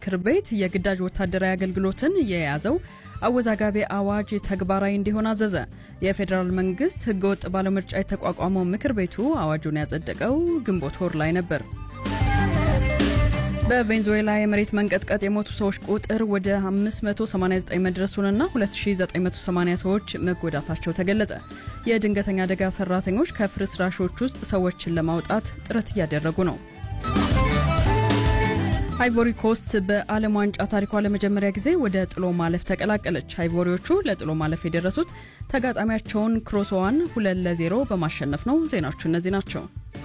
ምክር ቤት የግዳጅ ወታደራዊ አገልግሎትን የያዘው አወዛጋቢ አዋጅ ተግባራዊ እንዲሆን አዘዘ። የፌዴራል መንግስት ህገወጥ ባለምርጫ የተቋቋመው ምክር ቤቱ አዋጁን ያጸደቀው ግንቦት ወር ላይ ነበር። በቬንዙዌላ የመሬት መንቀጥቀጥ የሞቱ ሰዎች ቁጥር ወደ 589 መድረሱንና 2980 ሰዎች መጎዳታቸው ተገለጸ። የድንገተኛ አደጋ ሰራተኞች ከፍርስራሾች ውስጥ ሰዎችን ለማውጣት ጥረት እያደረጉ ነው። አይቮሪ ኮስት በዓለም ዋንጫ ታሪኳ ለመጀመሪያ ጊዜ ወደ ጥሎ ማለፍ ተቀላቀለች። አይቮሪዎቹ ለጥሎ ማለፍ የደረሱት ተጋጣሚያቸውን ክሮሶዋን ሁለት ለዜሮ በማሸነፍ ነው። ዜናዎቹ እነዚህ ናቸው።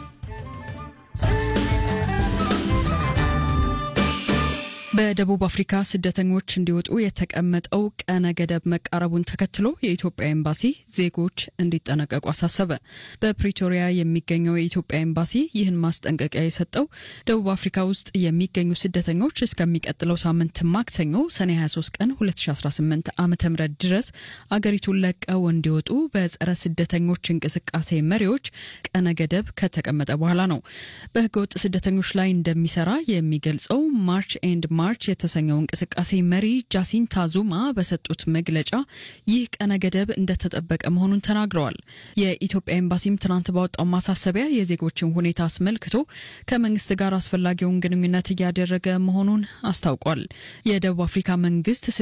በደቡብ አፍሪካ ስደተኞች እንዲወጡ የተቀመጠው ቀነ ገደብ መቃረቡን ተከትሎ የኢትዮጵያ ኤምባሲ ዜጎች እንዲጠነቀቁ አሳሰበ። በፕሪቶሪያ የሚገኘው የኢትዮጵያ ኤምባሲ ይህን ማስጠንቀቂያ የሰጠው ደቡብ አፍሪካ ውስጥ የሚገኙ ስደተኞች እስከሚቀጥለው ሳምንት ማክሰኞ ሰኔ 23 ቀን 2018 ዓ ም ድረስ አገሪቱን ለቀው እንዲወጡ በጸረ ስደተኞች እንቅስቃሴ መሪዎች ቀነ ገደብ ከተቀመጠ በኋላ ነው። በህገወጥ ስደተኞች ላይ እንደሚሰራ የሚገልጸው ማርች ኤንድ ማርች የተሰኘው እንቅስቃሴ መሪ ጃሲንታ ዙማ በሰጡት መግለጫ ይህ ቀነ ገደብ እንደተጠበቀ መሆኑን ተናግረዋል። የኢትዮጵያ ኤምባሲም ትናንት ባወጣው ማሳሰቢያ የዜጎችን ሁኔታ አስመልክቶ ከመንግስት ጋር አስፈላጊውን ግንኙነት እያደረገ መሆኑን አስታውቋል። የደቡብ አፍሪካ መንግስት